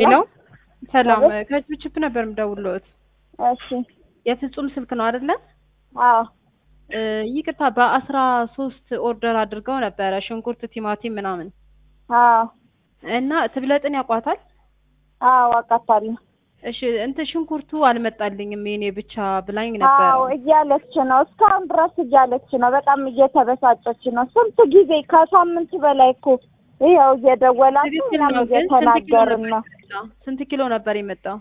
ሄሎ ሰላም፣ ከችፕ ነበር የምደውልዎት። እሺ የፍጹም ስልክ ነው አይደለ? አዎ እ ይቅርታ በአስራ ሶስት ኦርደር አድርገው ነበረ ሽንኩርት፣ ቲማቲም ምናምን አዎ እና ትብለጥን ያውቋታል? አዎ አውቃታለሁ። እሺ እንትን ሽንኩርቱ አልመጣልኝም የኔ ብቻ ብላኝ ነበረ። አዎ እያለች ነው፣ እስካሁን ድረስ እያለች ነው። በጣም እየተበሳጨች ነው። ስንት ጊዜ ከሳምንት በላይ እኮ ይኸው እየደወላችሁ ትክክል እኛም ነው፣ ግን ስንት ኪሎ እየተናገርን ነበር ነው። የመጣው? ስንት ኪሎ ነበር የመጣው?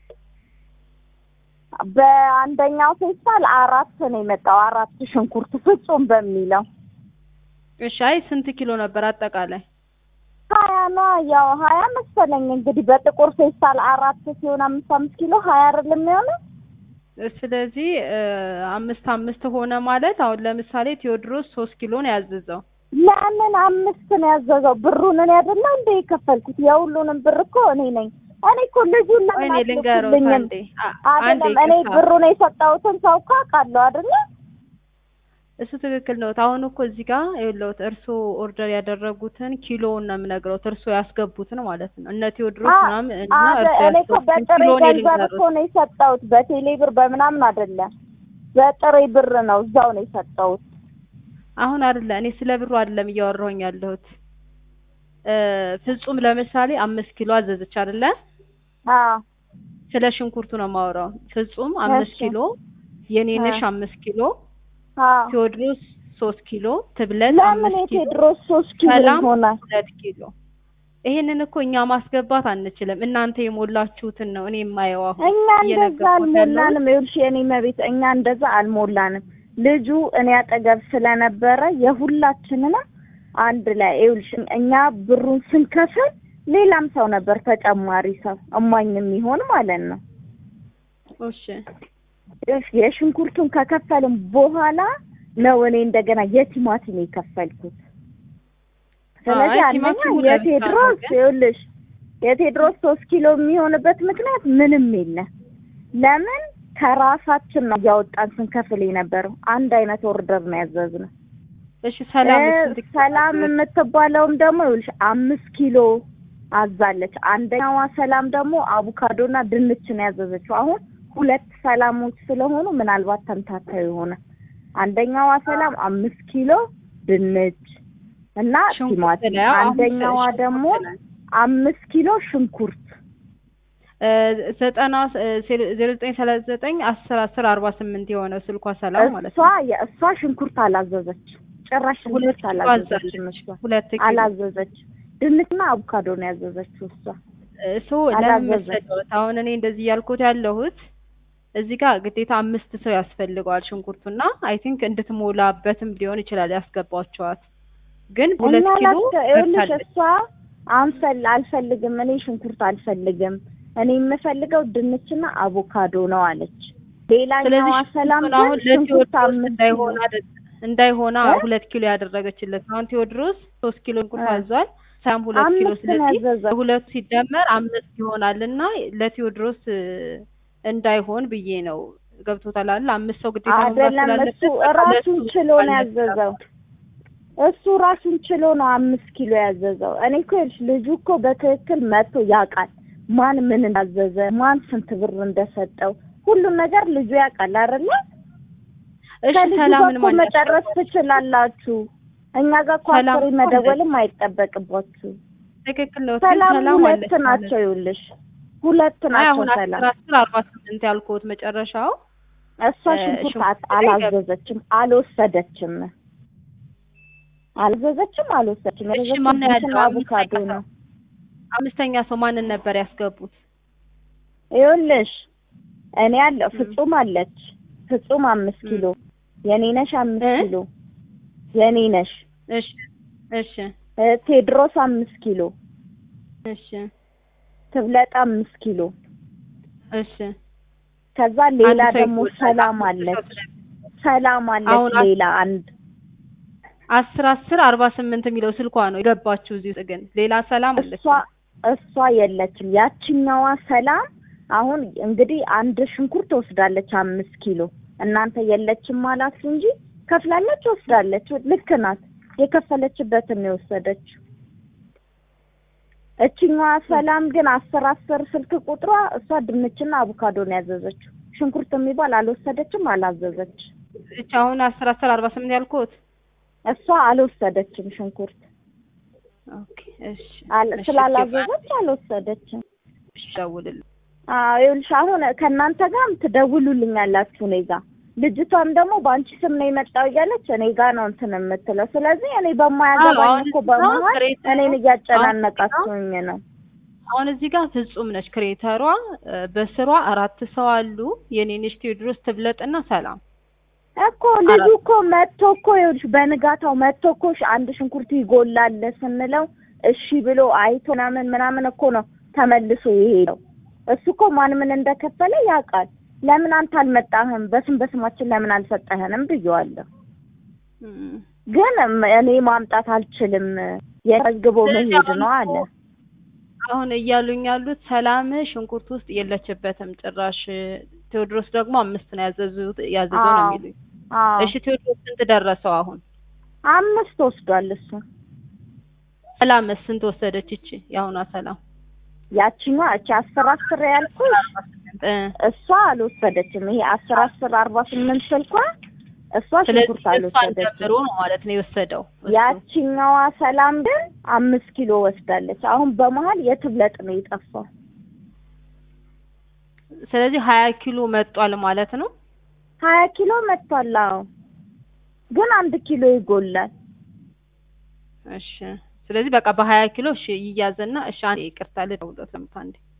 በአንደኛው ፌስታል አራት ነው የመጣው፣ አራት ሽንኩርት ፍጹም በሚለው እሺ አይ ስንት ኪሎ ነበር አጠቃላይ? ሀያ ነው ያው ሀያ መሰለኝ እንግዲህ በጥቁር ፌስታል አራት ሲሆን አምስት አምስት ኪሎ ሀያ አይደለም የሚሆነው ስለዚህ እ አምስት አምስት ሆነ ማለት አሁን ለምሳሌ ቴዎድሮስ ሶስት ኪሎ ነው ያዘዘው። ለምን አምስት ነው ያዘዘው? ብሩን እኔ አይደለ እንደ የከፈልኩት የሁሉንም ብር እኮ እኔ ነኝ። እኔ እኮ ልጁን ለምን እኔ ልንገረው አትልኩልኝም? አንዴ አ- አንዴ አይደለም እኔ ይቅርታ። ብሩን የሰጠሁትን ሰው እኮ አውቃለሁ አይደለ? እሱ ትክክል ነው። አሁን እኮ እዚህ ጋር ይኸውልዎት እርስዎ ኦርደር ያደረጉትን ኪሎውን ነው የምነግረውት እርስዎ ያስገቡትን ማለት ነው። እነ ቴዎድሮስ አ- ምናምን እና አደ- እርስዎ እኔ እኮ ያስገቡትን በጥሬ ኪሎ እኔ ገንዘብ እኮ ልንገርዎት። ነው የሰጠሁት፣ በቴሌ ብር በምናምን አይደለም። በጥሬ ብር ነው እዛው ነው የሰጠሁት። አሁን አይደለ እኔ ስለ ብሩ አይደለም እያወራሁኝ ያለሁት እ ፍጹም ለምሳሌ አምስት ኪሎ አዘዘች አይደለ? አዎ ስለ ሽንኩርቱ ነው የማወራው። ፍጹም አምስት እሺ። ኪሎ፣ የኔነሽ አ- አምስት ኪሎ፣ አዎ ቴዎድሮስ ሶስት ኪሎ፣ ትብለት ለምን አምስት ኪሎ የቴድሮስ ሶስት ኪሎ ሰላም ይሆናል? ሁለት ኪሎ። ይሄንን እኮ እኛ ማስገባት አንችልም። እናንተ የሞላችሁትን ነው እኔ የማየው አሁን እኛ እንደዛ እየነገርኩት ያለሁት። አልሞላንም። ይኸውልሽ የኔ መቤት እኛ እንደዛ አልሞላንም። ልጁ እኔ አጠገብ ስለነበረ የሁላችንንም አንድ ላይ ይኸውልሽ እኛ ብሩን ስንከፍል ሌላም ሰው ነበር ተጨማሪ ሰው እማኝ የሚሆን ማለት ነው። እሺ ይኸውልሽ የሽንኩርቱን ከከፈልም በኋላ ነው እኔ እንደገና የቲማቲም የከፈልኩት። ስለዚህ አይ አንደኛ ቲማቲሙ ለብቻ ነው የቴድሮስ ግን ይኸውልሽ የቴድሮስ ሶስት ኪሎ የሚሆንበት ምክንያት ምንም የለም። ለምን ከራሳችን ነው እያወጣን ስንከፍል የነበረው። አንድ አይነት ኦርደር ነው ያዘዝነው። እሺ ሰላም እ ስንት ኪሎ ሰላም ነበር? የምትባለውም ደግሞ ይኸውልሽ አምስት ኪሎ አዛለች። አንደኛዋ ሰላም ደግሞ አቮካዶና ድንች ነው ያዘዘችው። አሁን ሁለት ሰላሞች ስለሆኑ ምናልባት ተምታታው ይሆናል። አንደኛዋ ሰላም አምስት ኪሎ ድንች እና ሽንኩርት ቲማቲም፣ ላይ አሁን አንደኛዋ ሽንኩርት ደግሞ ላይ አምስት ኪሎ ሽንኩርት እ ዘጠና እ ዜሮ ዘጠኝ ሰላሳ ዘጠኝ አስር አስር አርባ ስምንት የሆነው ስልኳ ሰላም ማለት እሷ ነው። የእሷ ሽንኩርት አላዘዘች፣ ጭራሽ ሁለት ሽንኩርት ኪሎ አላዘዘችም። አዛለች። እሷ ሁለት ኪሎ አላዘዘች። ድንችና አቮካዶ ነው ያዘዘችው እሷ። እሱ ለምን አላዘዘች። መሰለዎት አሁን እኔ እንደዚህ ያልኩት ያለሁት እዚህ ጋር ግዴታ አምስት ሰው ያስፈልገዋል ሽንኩርቱና አይ ቲንክ እንድትሞላበትም ሊሆን ይችላል ያስገባቸዋት ግን ሁለት እኛ ኪሎ ላስተ ይኸውልሽ በርታለች። እሷ አንፈል አልፈልግም፣ እኔ ሽንኩርት አልፈልግም፣ እኔ የምፈልገው ድንችና አቮካዶ ነው አለች። ሌላኛዋ ስለዚህ ሰላም ሽንኩርቱን ግን አሁን ሽንኩርት ለቴዎድሮስ አምስት እንዳይሆን አይደል እንዳይሆና እ? ሁለት ኪሎ ያደረገችለት አሁን ቴዎድሮስ ሶስት ኪሎ ሽንኩርት እ። አዟል። ሳም ሁለት ኪሎ አምስት ነው ስለዚህ ያዘዘው። ሁለቱ ሲደመር አምስት ይሆናል እና ለቴዎድሮስ እ፣ እንዳይሆን ብዬ ነው። ገብቶታል አይደል? አምስት ሰው ግዴታ መሙላት አይደለም ስላለበት እሱ በቃ ራሱን ለሱ ችሎ ነው አልነበረም። ያዘዘው። እሱ ራሱን ችሎ ነው አምስት ኪሎ ያዘዘው። እኔ እኮ ይኸውልሽ ልጁ እኮ በትክክል መጥቶ ያውቃል ማን ምን እንዳዘዘ፣ ማን ስንት ብር እንደሰጠው ሁሉን ነገር ልጁ ያውቃል አይደለ? እሺ ከልጁ ጋር ሰላምን እኮ ማን መጨረስ ያስገባል? ትችላላችሁ። እኛ ጋር እኮ ሰላም አስሬ እኮ መደወልም አይጠበቅባችሁ። ትክክል ነው። ግን ሰላም ሰላም ሁለት አለች ናቸው ይኸውልሽ፣ ሁለት አይ ናቸው አሁን ሰላም። አስር አስር አርባ ስምንት ያልኩት መጨረሻው እሷ እ፣ ሽንኩርት ሽንኩርት አት- አላዘዘችም፣ አልወሰደችም፣ አልዘዘችም፣ አልወሰደችም። እሺ የዘዘችው ማን ያለው ድንችና አቮካዶ አምስተኛ ነው። ሰው አምስተኛ ሰው ማንን ነበር ያስገቡት? ይኸውልሽ እኔ አለው ም። ፍጹም አለች። ፍጹም አምስት ም። ኪሎ የኔ ነሽ አምስት እ? ኪሎ የኔ ነሽ እሺ እሺ እ፣ ቴድሮስ አምስት ኪሎ እሺ ትብለጥ አምስት ኪሎ እሺ ከዛ ሌላ አንድ ሰው ደግሞ ይጎላል። ሰላም አምስት ሰው አለች። ስለሚ- ሰላም አለች አሁን አስ- ሌላ አንድ አስር አስር አርባ ስምንት የሚለው ስልኳ ነው የገባችው እዚህ ውስጥ ግን ሌላ ሰላም አለች። እሷ እሷ የለችም። ያችኛዋ ሰላም አሁን እንግዲህ አንድ ሽንኩርት ወስዳለች አምስት ኪሎ እናንተ የለችም አላችሁ እንጂ ከፍላለች፣ ወስዳለች። ልክ ናት። የከፈለችበትን ነው የወሰደችው። እችኛዋ ሰላም ግን አስር አስር ስልክ ቁጥሯ እሷ ድንችና አቮካዶ ነው ያዘዘችው። ሽንኩርት የሚባል አልወሰደችም፣ አላዘዘች። እች አሁን አስር አስር አርባ ስምንት ያልኩት እሷ አልወሰደችም ሽንኩርት ኦኬ እሺ አል- እሺ፣ ስላላዘዘች አልወሰደችም። እሺ ደውልልኝ አዎ ይኸውልሽ አሁን ከእናንተ ጋርም ትደውሉልኛላችሁ እኔ ጋ ልጅቷም ደግሞ በአንቺ ስም ነው የመጣው እያለች እኔ ጋ ነው እንትን የምትለው። ስለዚህ እኔ በማያገባኝ አሁን እኮ እዚህ ጋር በመሀል ክሬተሩ- እኔን እያጨናነቃችሁኝ ነው። አሁን እዚህ ጋር ፍጹም ነች ክሬተሯ እ፣ በስሯ አራት ሰው አሉ የኔንሽ ቴዎድሮስ ትብለጥና ሰላም እኮ ልጁ እኮ መጥቶ እኮ ይኸውልሽ በንጋታው መጥቶ እኮ ሽ- አንድ ሽንኩርት ይጎላል ስንለው እሺ ብሎ አይቶ ምናምን ምናምን እኮ ነው ተመልሶ የሄደው። እሱ እኮ ማን ምን እንደከፈለ ያውቃል። ለምን አንተ አልመጣህም? በስም በስማችን ለምን አልሰጠህንም ብየዋለሁ። እም። ግን ም- እኔ ማምጣት አልችልም የመዝግቦ ስለዚህ መሄድ አሁን ነው እኮ አለ። አሁን እያሉኝ ያሉት ሰላም ሽንኩርት ውስጥ የለችበትም ጭራሽ። ቴዎድሮስ ደግሞ አምስት ነው ያዘዙት ያዘዘው ነው አዎ። የሚሉኝ። አዎ እሺ ቴዎድሮስ ስንት ደረሰው አሁን? አምስት ወስዷል እሱ። ሰላም ስንት ወሰደች? እቺ የአሁኗ ሰላም ያቺኛዋ እቺ አስር አስር ያልኩሽ እ፣ እሷ አልወሰደችም። ይሄ አስር አስር አርባ ስምንት ስልኳ እሷ ስለዚህ ሽንኩርት እሷን አልወሰደችም። ጨምሮ ነው ማለት ነው የወሰደው እሱ። ያቺኛዋ ሰላም ግን አምስት ኪሎ ወስዳለች። አሁን በመሀል የትብለጥ ነው የጠፋው። ስለዚህ ሀያ ኪሎ መጧል ማለት ነው። ሀያ ኪሎ መጥቷል። አዎ ግን አንድ ኪሎ ይጎላል። እሺ ስለዚህ በቃ በሀያ ኪሎ እሺ ይያዝና እሺ አንዴ ይቅርታ ልደውልለት ለምታ አንዴ